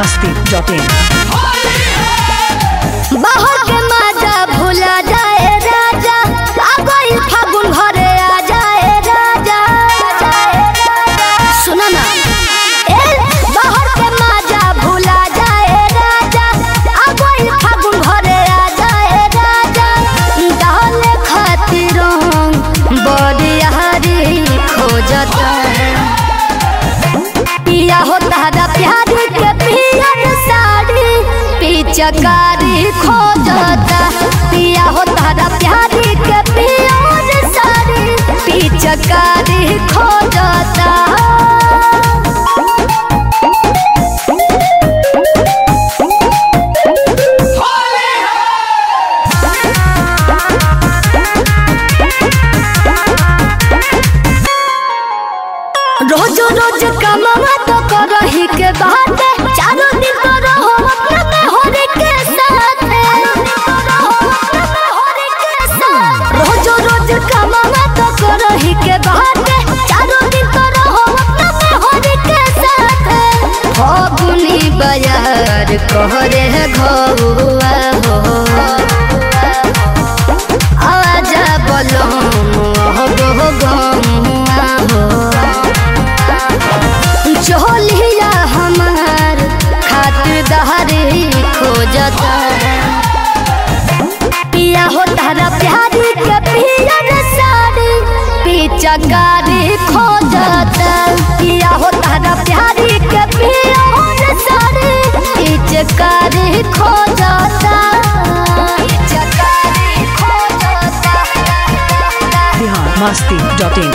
masti.in. बाहर के माजा भूला जाए राजा आ गइल फागुन घरे आ जाए राजा सुना ना ए बाहर के माजा भूला जाए राजा आ गइल फागुन घरे आ जाए राजा डाले खातिर बड़ी हरी खोजता पिया हो तारा प्यारी के पियर साड़ी पिचकारी खोजता पिया हो तारा प्यारी के पियर साड़ी पिचकारी खोजता रोज रोज कमावा तो करही के बात चारों दिन तो रहो अपना में होरे के साथ रोज रोज कमावा तो करही के बात चारों दिन तो रहो अपना में होरे के साथ फगुनी बयार कहरे घौआ हो आजा बोलो हो गो गमुआ हो चोलिया हमार खातिर दहरी खोजता पिया हो तारा प्यारी के पियर साड़ी पिचकारी खोजता पिया हो तारा प्यारी के पियर साड़ी पिचकारी खोजता पिचकारी खोजता Bihar masti.in.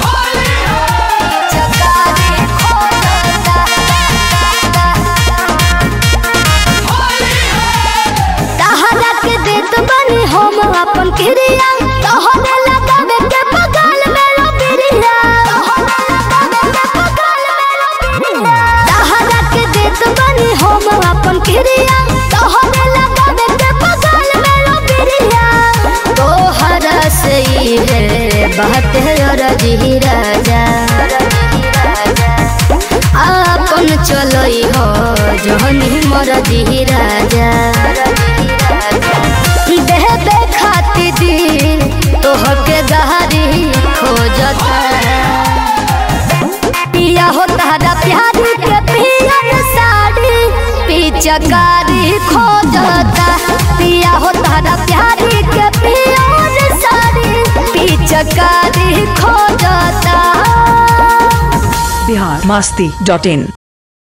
पिचकारी खोजता तहरा के देत बनी हम अपन क्रिया तोहरे लगावे के बगल में लो बिरिया तहरा के देत बनी हम अपन क्रिया तोहरे लगावे के बगल में लो बिरिया तोहरा से ही है बात है रजी राजा आपन चलई हो जहनी मोर जी राजा देहबे खाती दिल तोहके गहरी खोजता पिया हो तारा प्यारी के पियर साड़ी पिचकारी खोजता पिया हो तारा प्यारी के पियर साड़ी पिचकारी खोजता Bihar masti.in.